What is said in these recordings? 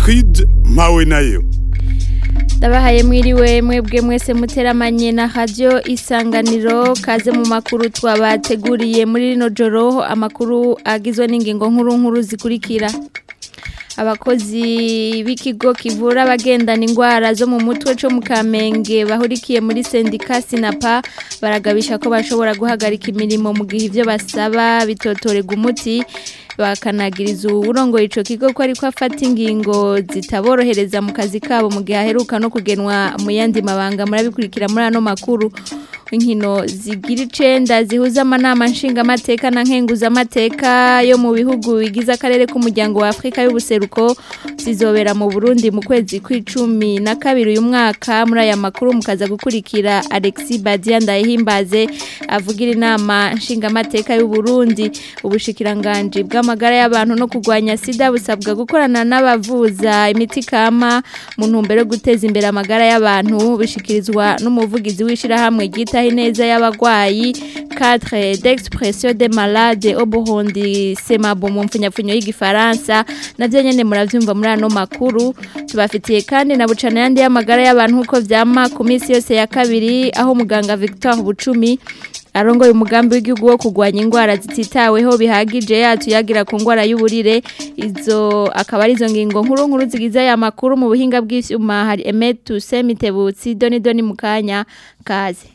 Gertrude mpawe nayo ndabahaye mwiriwe mwebwe mwese muteramanye na radio isanganiro kaze mu makuru twabateguriye muri rino joro amakuru agizwe n'ingingo nkuru nkuru zikurikira abakozi b'ikigo kivura abagendana indwara zo mu mutwe cyo mu kamenge bahurikiye muri sendika sinapa baragabisha ko bashobora guhagarika imirimo mu gihe ibyo basaba bitotorega umuti bakanagiriza uburongoye ico kigo ko ariko afata ingingo zitaborohereza mu kazi kabo mu gihe aheruka no kugenwa mu yandi mabanga murabikurikira muri ano makuru inkino zigira icenda zihuza amanama nshingamateka na nkenguzamateka yo mu bihugu bigize akarere k'umuryango wa Afrika y'ubuseruko zizobera mu Burundi mu kwezi kw'icumi na kabiri uyu mwaka muri aya makuru mukaza gukurikira Alexis Badia Ndayihimbaze avugira inama nshingamateka y'u Burundi ubushikiranganje bw'amagara y'abantu no kurwanya sida busabwa gukorana n'abavuza imiti kama mu ntumbero yo guteza imbere amagara y'abantu bishikirizwa n'umuvugizi w'ishirahamwe ryitaho ineza y'abagwayi cadre d'expression des malades au Burundi semabo mu mfunyapfunyo y'igifaransa navyo nyene muravyumva muri ano makuru tubafitiye kandi na bucana yandi y'amagara y'abantu uko vyama ku minsi yose ya kabiri aho muganga Victor Bucumi arongoye umugambi w'igihugu wo kurwanya indwara zititaweho bihagije yatuyagira ku ndwara y'uburire izo akaba ari izo ngingo nkuru nkuru zigize aya makuru mu buhinga bw'ivyuma hari Emetu Semitebutsi Doni Doni mukanya kaze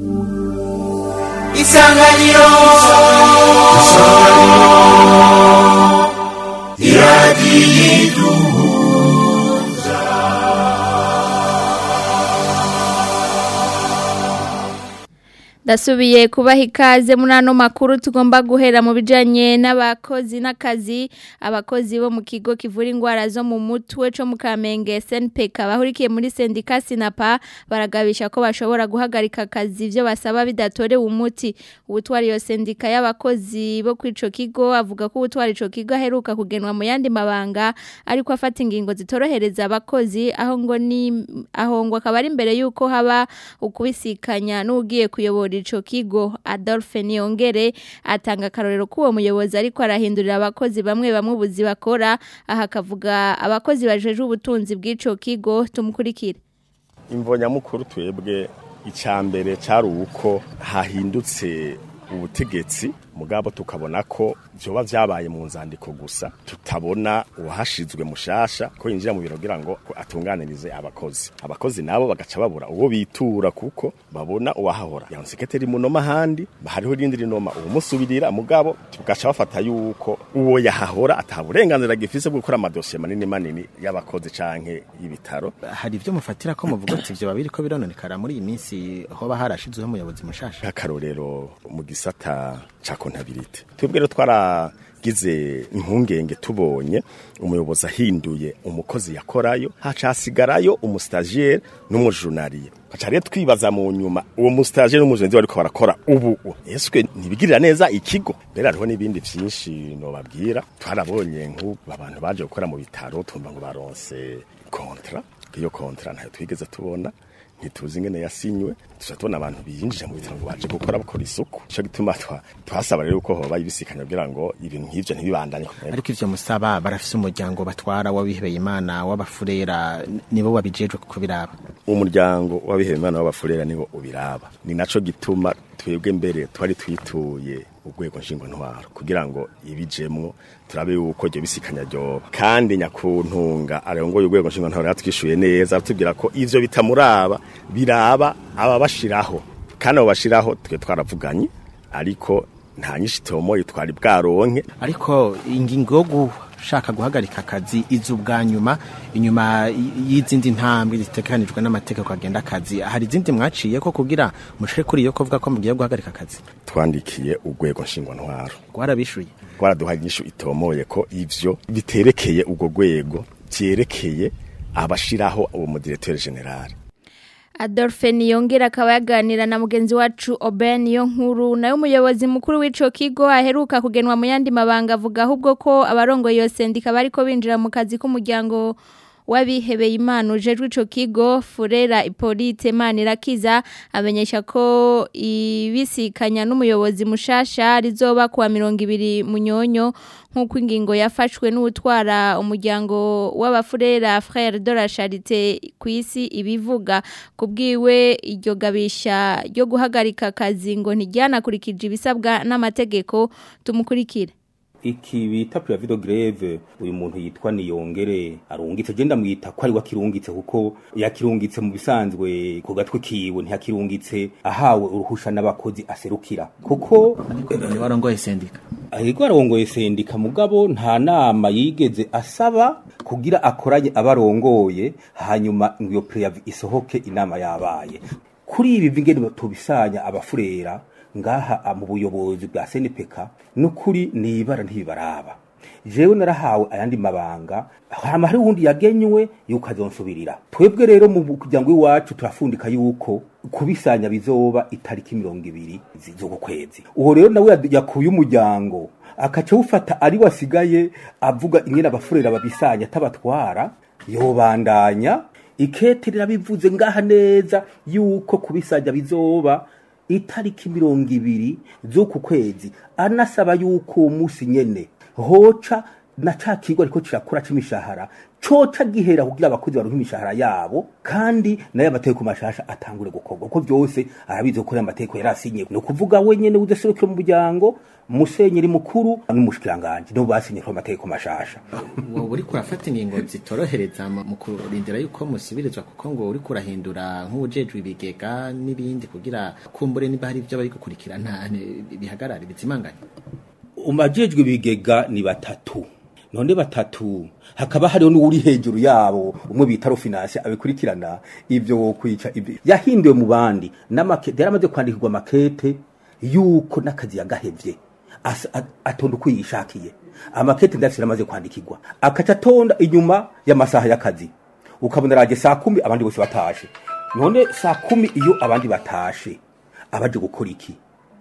Isanganiro Iradiyiduhu Dasubiye kubaha ikaze muri ano makuru tugomba guhera mu bijanye n'abakozi n'akazi abakozi bo mu kigo kivura indwara zo mu mutwe cyo mu Kamenge SNPK bahurikiye muri sendika Sinapa baragabisha ko bashobora guhagarika akazi ibyo basaba bidatorewe umuti ubutwari iyo sendika y'abakozi bo kwico kigo avuga ko ubutwari ico kigo aheruka kugenwa mu yandi mabanga ariko afata ingingo zitorohereza abakozi aho ngo ni aho ngo akaba ari imbere yuko haba ukubisikanya n'ugiye kuyobora ico kigo Adolphe Niyongere atanga karorero kuwo muyobozi ariko arahindurira abakozi bamwe bamwe ubuzi bakora aha kavuga abakozi bajeje ubutunzi bw'ico kigo tumukurikire imvo nyamukuru twebwe icambere cari uko hahindutse ubutegetsi mugabo tukabona ko vyoba vyabaye mu nzandiko gusa tutabona uwahashizwe mushasha ko yinjira mu biro kugira ngo atunganirize abakozi abakozi nabo bagaca babura uwo bitura kuko babona uwahahora ya sekretari munoma handi hariho rindi rinoma umusubirira mugabo tugaca bafata yuko uwo yahahora ataburenganzira gifise bwo gukora amadosiye manini manini y'abakozi canke y'ibitaro hari ibyo mufatira ko muvuga ati ibyo babiri ko birononekara muri iyi minsi hoba harashizweho umuyobozi mushasha nk'akarorero mu gisata ca kontabilite twebwe rero twaragize impungenge tubonye umuyobozi ahinduye umukozi yakorayo haca hasigarayo umustagiaire n'umujurnaliye haca rero twibaza mu nyuma uwo mustagiaire n'umujurnaliye bariko barakora ubu eswe ntibigirira neza ikigo mbere hariho n'ibindi vyinshi nobabwira twarabonye nk'ubu abantu baje gukora mu bitaro tumva ngo baronse kontra iyo kontra ntayo twigeze tubona ntituzi ingene yasinywe tuza tubona abantu biyinjije mu bitaro ngo baje gukora bakora isuku ico gituma twasaba rero uko hoba ibisikanya kugira ngo ibintu nk'ivyo ntibibandanye ariko ivyo musaba barafise umuryango batwara w'abihebeye imana w'abafurera nibo babijejwe kubiraba umuryango w'abihebeye imana w'abafurera nibo ubiraba ni naco gituma twebwe mbere twari twituye urwego ntwaro kugira ngo ibijemwo turabe yuko iryo bisikanya ryoba kandi nyakuntunga arongoye urwego ntwaro yatwishuye neza atubwira ko ivyo bitamuraba biraba aba bashiraho kandi abo bashiraho twe twaravuganye ariko nta nyinshi tomoye twari bwaronke ariko ingingo yo gushaka guhagarika akazi izu bwa nyuma inyuma y'izindi ntambwe zitekanijwe n'amategeko agenda akazi hari izindi mwaciye ko kugira mushire kuri iyo kuvuga ko mugiye guhagarika akazi twandikiye urwego ntwaro rwarabishuye rwaraduhaye inyishu itomoye ko ivyo biterekeye urwo rwego vyerekeye abashiraho uwo mudirecteur general Adolphe Niyongera akaba yaganira na mugenzi wacu Oben yo nkuru nayo umuyobozi mukuru w'ico kigo aheruka kugenwa mu yandi mabanga avuga ahubwo ko abarongo iyo sendika bariko binjira mu kazi k'umuryango wabihebeye imana ujejwe ico kigo Furera Hippolyte Manirakiza amenyesha ko ibisikanya n'umuyobozi mushasha rizoba kuwa 200 munyonyo nk'uko ingingo yafashwe n'utwara umuryango w'abafurera Frère de la Charité ku isi ibivuga kubwiwe iryo gabisha ryo guhagarika akazi ngo ntijyanakurikije ibisabwa n'amategeko tumukurikire iki bita priavido greve uyu muntu yitwa niyongere arungitse je ndamwita ko ari wakirungitse kuko yakirungitse mu bisanzwe ku gatwe kiwe ntiyakirungitse ahawe uruhusha n'abakozi aserukira kuko ni warongoye sendika ariko arongoye sendika mugabo nta nama yigeze asaba kugira akoranye abarongoye hanyuma ngo iyo priavi isohoke inama yabaye kuri ibi vingene tubisanya abafurera ngaha mu buyobozi bwa SNPK nukuri nibara ntibibaraba jewe narahawe ayandi mabanga hama hari wundi yagenywe yuko azonsubirira twebwe rero mu kugira ngo iwacu turafundika yuko kubisanya bizoba itariki mirongo ibiri z'uko kwezi uwo rero nawe yakuye umuryango akaca wufata ari wasigaye avuga ingene abafurera babisanya atabatwara yobandanya ikete rirabivuze ngaha neza yuko kubisanya bizoba itariki mirongo ibiri z'uku kwezi anasaba yuko uwo munsi nyene hoca na ca kigo ariko kirakora c'imishahara coca gihera kugira abakozi baronke imishahara yabo kandi nayo amategeko mashasha atangure gukorwa kuko byose arabizi ko amategeko yarasinye ni ukuvuga we nyene udaserukira mu muryango musenyeri mukuru n'umushikiranganje nibo basinye ko amategeko mashasha wowe uri kurafata ingingo zitorohereza mu kurindira yuko musibirizwa kuko ngo uri kurahindura nk'ubujejwe ibigega n'ibindi kugira kumbure niba hari ibyo bari gukurikirana bihagarare bizimanganye umajejwe ibigega ni batatu none batatu hakaba hariho n'uri hejuru yabo umwe bita rofinance abikurikirana ivyo wokwica ibyo yahinduwe mu bandi n'amakete yaramaze kwandikirwa makete yuko n'akazi yagahevye atonda uko yishakiye amakete ndetse yaramaze kwandikirwa akaca atonda inyuma y'amasaha y'akazi ukabona raje saa kumi abandi bose batashe none saa kumi iyo abandi batashe abaje gukora iki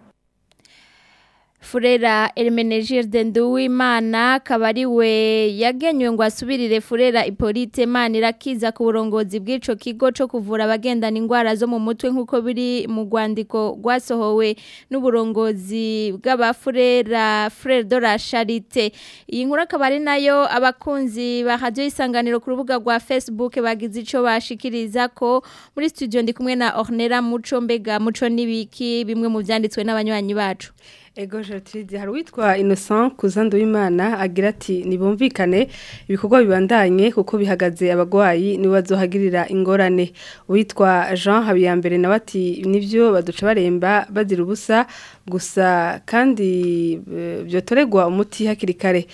Furera Hermenegilde Nduwimana akaba ari we yagenywe ngo asubirire Furera Hippolyte Manirakiza ku burongozi bw'ico kigo co kuvura abagendana indwara zo mu mutwe nk'uko biri mu rwandiko rwasohowe n'uburongozi bw'abafurera Frère de la Charité iyi nkuru akaba ari nayo abakunzi ba radio isanganiro ku rubuga rwa Facebook bagize ico bashikiriza ko muri studio ndi kumwe na Ornera Muco mbega Muco nibiki bimwe mu vyanditswe n'abanywanyi bacu Ego Gertrude hari uwitwa Innocent Kuzando w'Imana agira ati nibumvikane ibikorwa bibandanye kuko bihagaze abagwayi ni bazohagirira ingorane uwitwa Jean Habiyambere nawe ati nivyo baduca baremba bazira ubusa gusa kandi byotoregwa umuti hakiri kare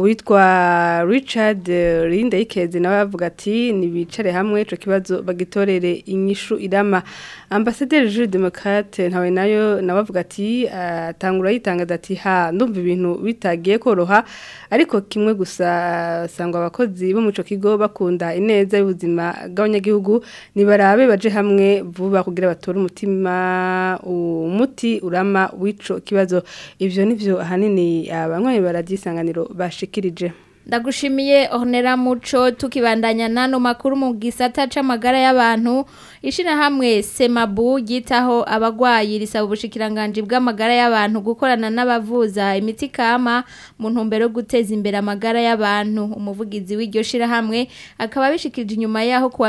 uwitwa Richard Rinde Ikeze nawe avuga ati nibicare hamwe ico kibazo bagitorere inyishu irama Ambassadeur Jules Democrate ntawe nayo nawe avuga ati atangura yitangaza ati ha ndumva ibintu bitagiye koroha ariko kimwe gusa sangwa abakozi bo mu ico kigo bakunda ineza y'ubuzima bw'abanyagihugu nibarabe baje hamwe vuba kugira batore umutima umuti urama w'ico kibazo ivyo nivyo ahanini abanywanyi baragisanganiro bashikirije ndagushimiye Ornera Muco tukibandanya nano makuru mu gisata c'amagara y'abantu ishira hamwe Semabu gitaho abagwayi risaba ubushikiranganje bw'amagara y'abantu gukorana n'abavuza imiti kama mu ntumbero guteza imbere amagara y'abantu umuvugizi w'iryo shira hamwe akaba bishikirije inyuma yaho kuwa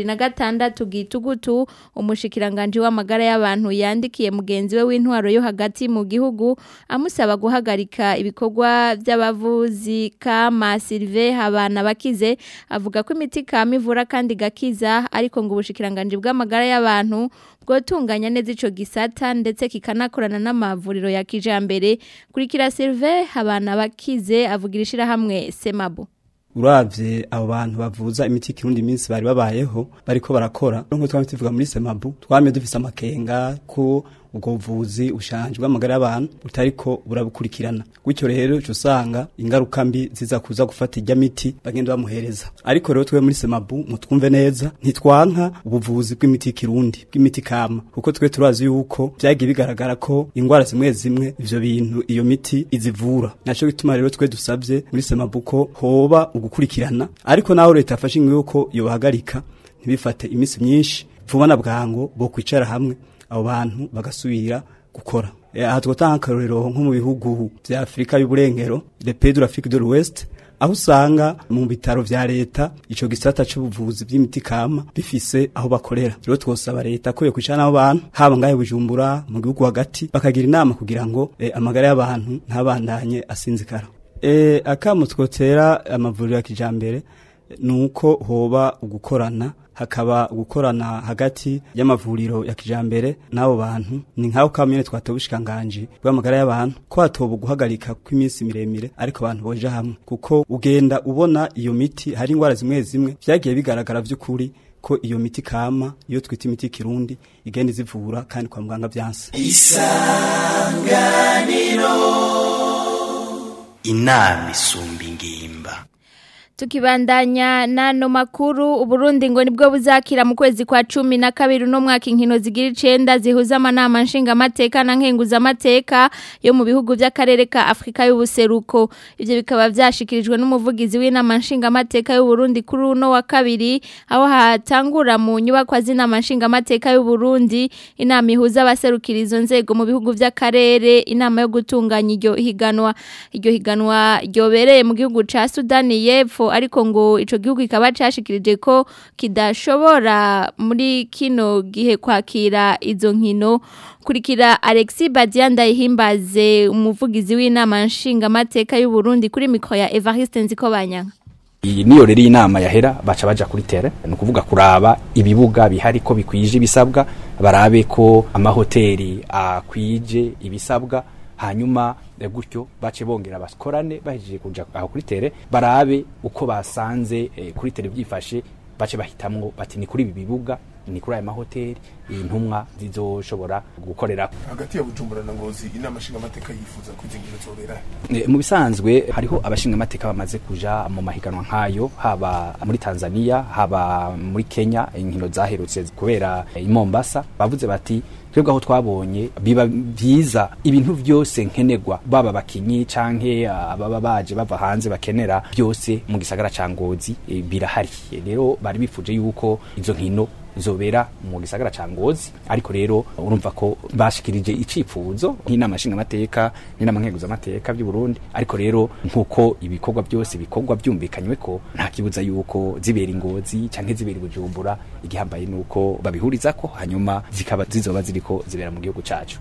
2026 gitugutu umushikiranganje w'amagara y'abantu yandikiye mugenzi we w'intwaro yo hagati mu gihugu amusaba guhagarika ibikorwa by'abavuzi kama Sylvain Habana bakize avuga ko imiti kama ivura kandi gakiza ariko ngo ubushikiranganje bw'amagara y'abantu bwotunganya neza ico gisata ndetse kikanakorana n'amavuriro ya kijambere kurikira Sylvain Habana bakize avugira ishira hamwe Semabo uravye abo bantu bavuza imiti kirundi minsi bari babayeho bariko barakora nko twamwe tuvuga muri Semabu twame dufise amakenga ko ubwo buvuzi ushanjwe amagara y'abantu butariko burabukurikirana gutyo rero cyo usanga ingaruka mbi ziza kuza gufata ijya miti bagenda bamuhereza ariko rero twe muri semabu mutwumve neza ntitwanka ubuvuzi bw'imiti kirundi bw'imiti kama kuko twe turazi yuko byagiye bigaragara ko ingwara zimwe zimwe ivyo bintu iyo miti izivura naco gituma rero twe dusabye muri semabu ko hoba ugukurikirana ariko naho leta yafashe ingo yuko yobahagarika ntibifate imisi myinshi vuba na bwango bo kwicara hamwe abo bantu bagasubira gukora aha twatanga akarorero nko mu bihugu vya Afrika y'uburengero le pays de l'Afrique de l'Ouest aho usanga mu bitaro vya leta ico gisata c'ubuvuzi bw'imiti kama bifise aho bakorera rero twosaba leta ko yokwicana n'abo bantu haba ngahe bujumbura mu gihugu hagati bakagira inama kugira ngo eh, amagara y'abantu ntabandanye asinzikara eh, akamu twotera amavuriro ya kijambere nuko hoba ugukorana hakaba gukorana hagati y'amavuriro ya kijambere n'abo bantu ni nkaho kamene twatobushikanganje bw'amagara y'abantu ko hatoba guhagarika kw'iminsi miremire ariko abantu boje hamwe kuko ugenda ubona iyo miti hari ingwara zimwe zimwe vyagiye bigaragara vy'ukuri ko iyo miti kama iyo twita imiti kirundi igenda izivura kandi kwa muganga vyanse inama isumba ingimba Tukibandanya nano makuru Uburundi ngo nibwo buzakira mu kwezi kwa cumi na kabiri no mwaka inkino zigira icenda zihuza amanama nshingamateka na nkenguzamateka yo mu bihugu by'akarere ka Afrika y'ubuseruko ivyo bikaba vyashikirijwe n'umuvugizi w'inama nshingamateka y'u Burundi kuri uno wa kabiri aho hatangura mu nyubakwa z'inama nshingamateka y'u Burundi inama ihuza abaserukira izo nzego mu bihugu by'akarere inama yo gutunganya iryo higanwa iryo higanwa ryobereye mu gihugu ca Sudani y'Epfo ariko ngo ico gihugu kikaba cashikirije ko kidashobora muri kino gihe kwakira izo nkino kurikira Alexis Badianda ihimbaze umuvugizi w'inama nshinga mateka y'u Burundi kuri mikro ya Evariste Nzikobanya iyi niyo rero inama yahera baca baja kuri tere ni ukuvuga kuraba ibibuga bihari ko bikwije ibisabwa barabe ko amahoteli akwije ibisabwa hanyuma gutyo bace bongera bakorane bahejeje kuja aho kuri tere barabe uko basanze eh, kuri tere byifashe bace bahitamwo bati ni kuri ibi bibuga ni kuri aya mahoteli intumwa zizoshobora gukorera hagati ya bujumbura na ngozi inama nshingamateka yifuza ko izi nkino zobera e, mu bisanzwe hariho abashingamateka bamaze kuja mu mahiganwa nk'ayo haba muri tanzania haba muri kenya inkino zaherutse kubera i mombasa bavuze bati twebwe aho twabonye biba byiza ibintu byose nkenerwa baba bakinyi canke ababa baje bava hanze bakenera byose mu gisagara ca ngozi e, birahari rero bari bifuje yuko izo nkino zobera mu gisagara ca ngozi ariko rero urumva ko bashikirije icifuzo nk'inama nshingamateka n'inama nkeguzamateka by'u Burundi ariko rero nkuko ibikorwa byose bikorwa byumvikanywe ko nta kibuza yuko zibera ingozi canke zibera bujumbura igihambaye nuko babihuriza ko hanyuma zikaba zizoba ziriko zibera mu gihugu cacu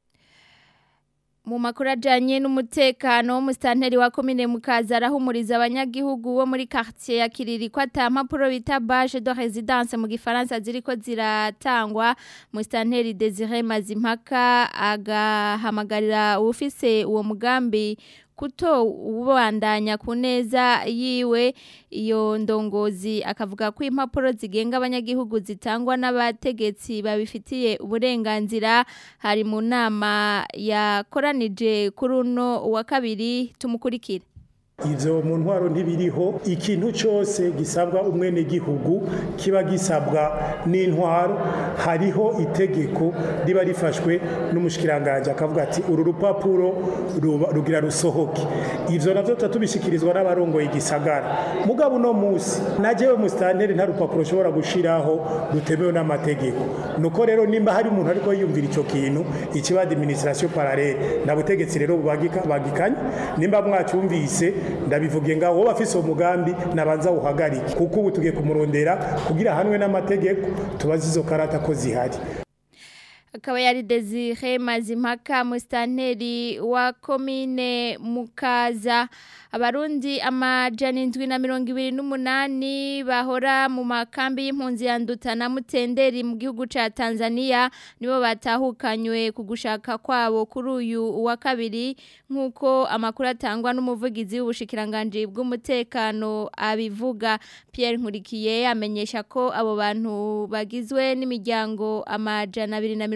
mu makuru ajyanye n'umutekano w'umusitanteri wa komine mukaza arahumuriza abanyagihugu bo muri quartier ya kiriri ko atampapuro bita baje de residence mu gifaransa ziri ko ziratangwa umusitanteri desire mazimpaka agahamagarira ufise uwo mugambi kuto ubandanya ku neza yiwe iyo ndongozi akavuga ko impapuro zigenga abanyagihugu zitangwa n'abategetsi babifitiye uburenganzira hari mu nama yakoranije kuri uno wa kabiri tumukurikira ivyo mu ntwaro ntibiriho ikintu cyose gisabwa umwene gihugu kiba gisabwa n'intwaro hariho itegeko riba rifashwe n'umushikiranganje akavuga ati uru rupapuro rugira rusohoke ivyo navyo tutubishikirizwa n'abarongoye igisagara mugabo uno musi najewe musitanteri nta rupapuro ushobora gushiraho rutemewe n'amategeko nuko rero nimba hari umuntu ariko yiyumvira ico kintu ikiba administration parallele na butegetsi rero bagikanye nimba mwacumvise ndabivuge ngaho wowe afise umugambi nabanza uhagarike kuko ubu tugiye kumurondera kugira hanwe n'amategeko tubaze izo karata ko zihari akaba yari Desire Mazimpaka musitanteri wa komine Mukaza abarundi amajana indwi na mirongo ibiri n'umunani bahora mu makambi y'impunzi ya Nduta na Mutenderi mu gihugu ca Tanzania nibo batahukanywe ku gushaka kwabo kuri uyu wa kabiri nk'uko amakuru atangwa n'umuvugizi w'ubushikiranganje bw'umutekano abivuga Pierre Nkurikiye amenyesha ko abo bantu bagizwe n'imiryango amajana abiri na mirongo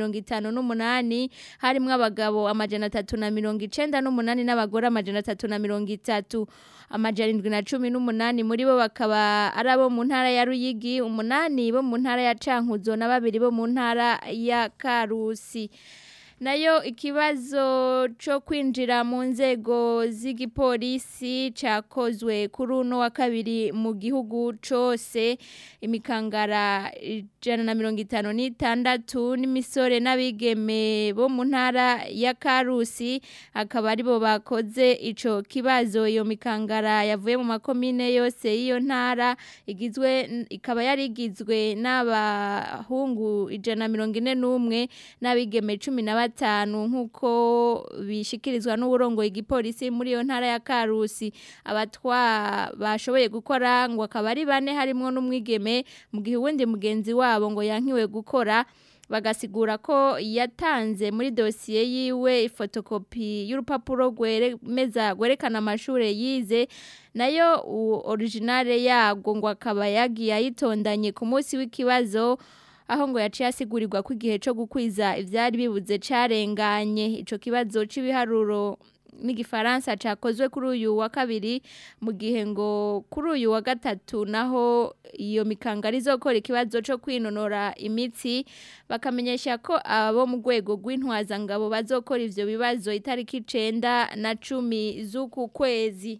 mirongo itanu n'umunani harimwo abagabo amajana atatu na mirongo icenda n'umunani n'abagore amajana atatu na mirongo itatu amajana indwi na cumi n'umunani muri bo bakaba ari abo mu ntara ya Ruyigi umunani bo mu ntara ya Cankuzo na babiri bo mu ntara ya Karusi nayo ikibazo cyo kwinjira mu nzego z'igipolisi cyakozwe kuri uno wa kabiri mu gihugu cyose imikangara ijana na mirongo itanu n'itandatu n'imisore n'abigeme bo mu ntara ya karusi akaba aribo bakoze icyo kibazo iyo mikangara yavuye mu makomine yose y'iyo ntara igizwe ikaba yari igizwe n'abahungu ijana na mirongo ine n'umwe n'abigeme cumi na batanu nk'uko bishikirizwa n'uburongo igipolisi muri iyo ntara ya karusi abatwa bashoboye gukora ngo akaba ari bane harimo n'umwigeme mu gihe uwundi mugenzi wabo ngo yankiwe gukora bagasigura ko yatanze muri dosiye yiwe ifotokopi y'urupapuro rwemeza rwerekana amashuri yize nayo originale yago ngo akaba yagiye ayitondanye ku munsi w'ikibazo aho ngo yaciye asigurirwa ko igihe cyo gukwiza ibyari bibuze carenganye ico kibazo c'ibiharuro n'igifaransa cakozwe kuri uyu wa kabiri mu gihe ngo kuri uyu wa gatatu naho iyo mikangari izokora ikibazo cyo kwinonora imitsi bakamenyesha ko abo mu rwego rw'intwazangabo bazokora ivyo bibazo itariki icenda na cumi z'uku kwezi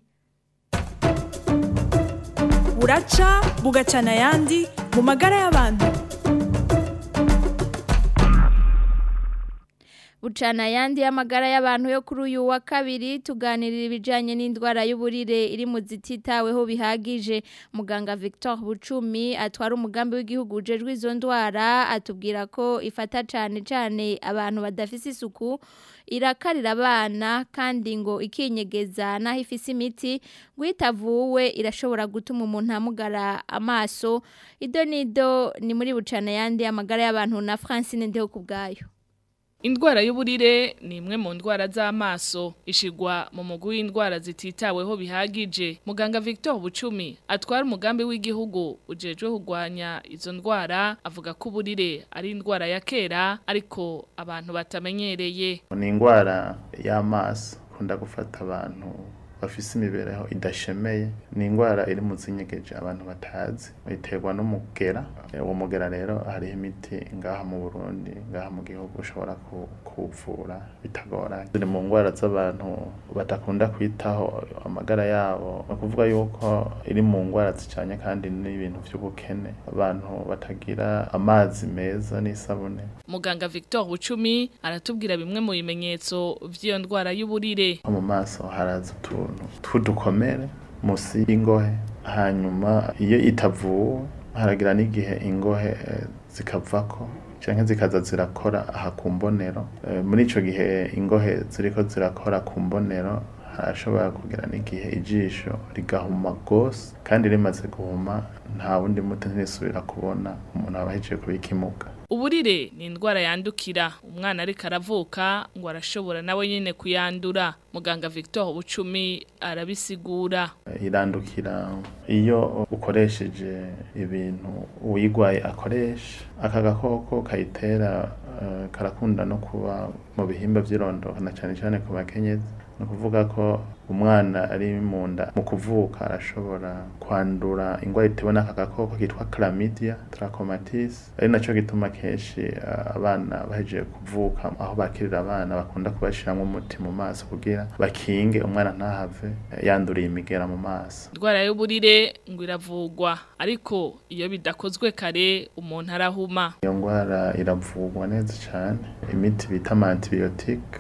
buraca bugacana ayandi mu magara y'abantu bucana yandi y'amagara y'abantu yo kuri uyu wa kabiri tuganirira ibijyanye n'indwara y'uburire iri mu zititaweho bihagije muganga Victor bucumi atwara umugambi w'igihugu ujejwe izo ndwara atubwira ko ifata cyane cyane abantu badafite isuku irakarira abana kandi ngo ikinyegeza n'aho ifise imiti ngo itavuwe irashobora gutuma umuntu amugara amaso ido n'ido ni muri bucana yandi y'amagara y'abantu na francine ndeho ku bwayo Indwara y'uburire ni imwe mu ndwara z'amaso ishigwa mu mugwi w'indwara zititaweho bihagije muganga Victor Bucumi atwara umugambi w'igihugu ujejwe kugwanya izo ndwara avuga ko uburire ari indwara ya kera ariko abantu batamenyereye ni indwara y'amaso ikunda gufata abantu bafise imibereho idashemeye ni indwara iri mu zinyegeje abantu batazi iterwa n'umugera uwo mugera rero hariho imiti ngaha mu Burundi ngaha mu gihugu ushobora kuvura bitagoranye ziri mu ndwara z'abantu badakunda kwitaho amagara yabo ni ukuvuga yuko iri mu ndwara zicanye kandi n'ibintu by'ubukene abantu batagira amazi meza n'isabune muganga Victor Bucumi aratubwira bimwe mu bimenyetso by'iyo ndwara y'uburire mu maso haraza utuntu tw'udukomere munsi y'ingohe hanyuma iyo itavuwe haragira n'igihe ingohe zikavako canke zikaza zirakora aha ku mbonero muri ico gihe ingohe ziriko zirakora ku mbonero harashobora kugira n'igihe ijisho rigahuma gose kandi rimaze guhuma nta wundi muti ntirisubira kubona umuntu aba ahejeje kubikimuka Uburire ni indwara yandukira umwana ariko aravuka ngo arashobora nawe nyene kuyandura muganga Victor Bucumi arabisigura irandukira iyo ukoresheje ibintu uyigwaye akoresha aka gakoko kayitera uh, karakunda no kuba mu bihimba vy'irondo na cane cane ku bakenyezi ni ukuvuga ko umwana ari mu nda mu kuvuka arashobora kwandura indwara itewe n'aka gakoko kitwa chlamydia trachomatis ari naco gituma kenshi abana bahejeje kuvuka aho bakirira abana bakunda kubashiramwo umuti mu maso kugira bakinge umwana ntahave yanduriye imigera mu maso indwara y'uburire ngo iravugwa ariko iyo bidakozwe kare umuntu arahuma iyo ndwara iravugwa neza cyane imiti bita antibiotique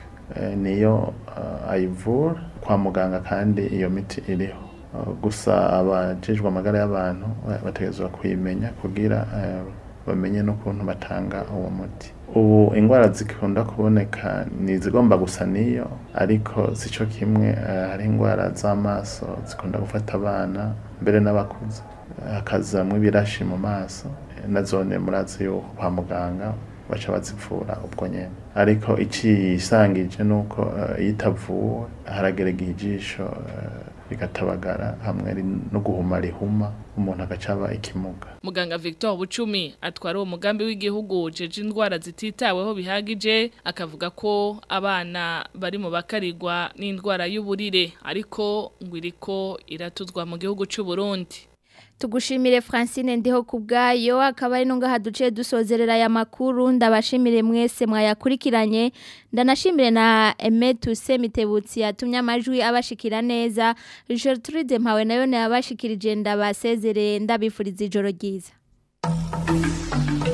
niyo ayivura kwa muganga kandi iyo miti iriho gusa abajejwe amagara y'abantu bategerezwa kuyimenya kugira bamenye n'ukuntu batanga uwo muti ubu indwara zikunda kuboneka ni izigomba gusa n'iyo ariko si cyo kimwe hari indwara z'amaso zikunda gufata abana mbere n'abakuze hakazamwo ibirashi mu maso na zone murazi yuko kwa muganga baca bazivura ubwo nyene ariko icisangije nuko iyo itavuwe haragera igihe ijisho bigatabagara hamwe no guhuma rihuma umuntu agacaba ikimuga muganga Victor Bucumi atwara uwo mugambi w'igihugu jeje indwara zititaweho bihagije akavuga ko abana bari mu bakarigwa n'indwara y'uburire ariko ngo iriko iratuzwa mu gihugu cy'u Burundi tugushimire Francine ndiho kubgayo akaba ari nunga haduce dusozerera ya makuru ndabashimire mwese mwayakurikiranye ndanashimire na Emetu Semitebutsi yatumye amajwi abashikira neza Gertrude Mpawe nayo ne abashikirije ndabasezerere ndabifuriza ijoro ryiza